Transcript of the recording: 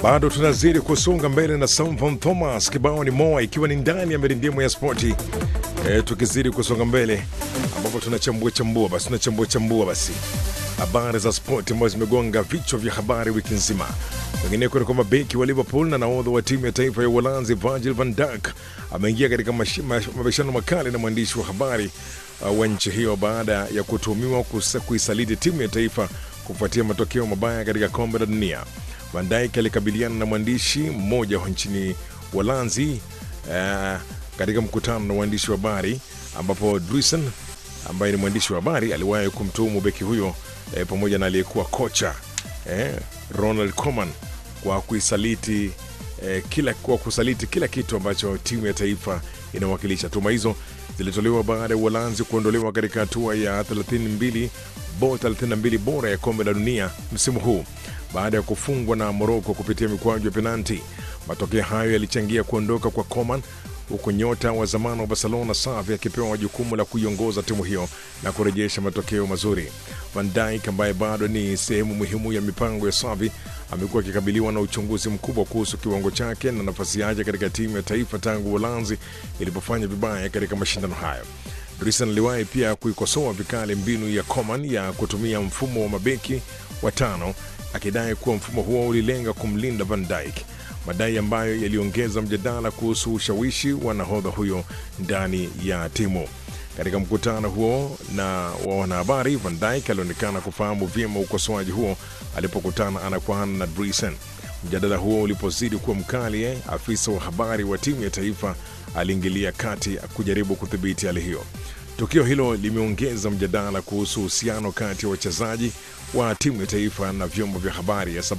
Bado tunazidi kusonga mbele na Samson Thomas, kibao ni moa, ikiwa ni ndani ya mirindimo ya spoti e, tukizidi kusonga mbele ambapo tunachambua chambua basi tunachambua chambua basi habari za spoti ambazo zimegonga vichwa vya habari wiki nzima. Wengineko ni kwamba beki wa Liverpool na nahodha wa timu ya taifa ya Uholanzi Virgil van Dijk ameingia katika mashi- mash- mabishano makali na mwandishi wa habari uh, wa nchi hiyo baada ya kutuhumiwa kusa- kuisaliti timu ya taifa kufuatia matokeo mabaya katika kombe la dunia. Van Dijk alikabiliana na mwandishi mmoja wa nchini Uholanzi uh, katika mkutano na waandishi wa habari ambapo Druisen ambaye ni mwandishi wa habari aliwahi kumtuhumu beki huyo eh, pamoja na aliyekuwa kocha eh, Ronald Koeman kwa kuisaliti eh, kila kwa kusaliti kila kitu ambacho timu ya taifa inawakilisha. Tuhuma hizo zilitolewa baada ya Uholanzi kuondolewa katika hatua ya 32 bo 32 bora ya kombe la dunia msimu huu baada ya kufungwa na Moroko kupitia mikwaju ya penalti. Matokeo hayo yalichangia kuondoka kwa Coman huku nyota wa zamani wa Barcelona Xavi akipewa jukumu la kuiongoza timu hiyo na kurejesha matokeo mazuri. Van Dijk ambaye bado ni sehemu muhimu ya mipango ya Xavi amekuwa akikabiliwa na uchunguzi mkubwa kuhusu kiwango chake na nafasi yake katika timu ya taifa tangu Uholanzi ilipofanya vibaya katika mashindano hayo. Drisen aliwahi pia kuikosoa vikali mbinu ya Coman ya kutumia mfumo wa mabeki watano akidai kuwa mfumo huo ulilenga kumlinda Van Dijk, madai ambayo yaliongeza mjadala kuhusu ushawishi wa nahodha huyo ndani ya timu. Katika mkutano huo na wa wanahabari, Van Dijk alionekana kufahamu vyema ukosoaji huo alipokutana ana kwa ana na Drisen. Mjadala huo ulipozidi kuwa mkali, eh, afisa wa habari wa timu ya taifa aliingilia kati kujaribu kudhibiti hali hiyo. Tukio hilo limeongeza mjadala kuhusu uhusiano kati ya wachezaji wa timu ya taifa na vyombo vya habari ya